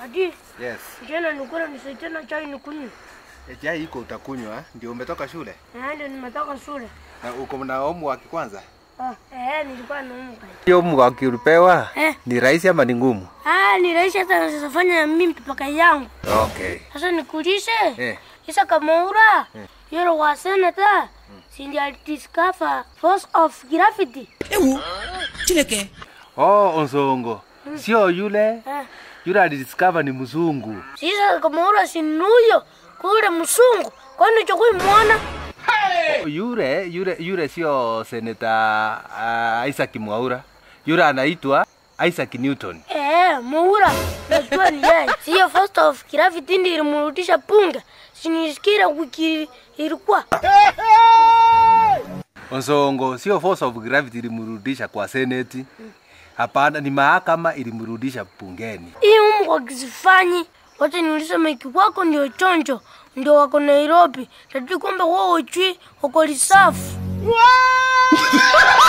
Adi, Yes. jana nilikuwa nisaidia na chai nikunywe. E, chai iko utakunywa, ndio umetoka shule Na ndio nimetoka shule. na uko na homework kwanza. Ah, eh, nilikuwa naumwa. Hiyo homework ulipewa Eh. ni rahisi ama ni ngumu? Ah, ni rahisi hata naweza fanya na mimi mpaka yangu. Okay. Sasa nikuulize. Eh. Isa Kamaura. Yule wa senator. Si ndio discover force of gravity. ewu Chineke Oh, Onsongo. Sio yule. Eh. Yule alidiscover ni mzungu. Sisa Kamaura si nuyo kule msungu. Kwani chokui muona? Yule yule yule sio Senator uh, Isaac Mwaura. Yule anaitwa Isaac Newton. Eh, Mwaura. Najua ni yeye. Sio force of gravity ndio ilimrudisha punga. Sinisikia wiki ilikuwa. Onsongo sio force of gravity ilimrudisha kwa seneti. Hapana, ni mahakama ilimrudisha bungeni. Hii Mungu akisifanyi, wacha niulize maiki wako ndio chonjo, ndio wako Nairobi. Tati kwamba wao ujui wako lisafu.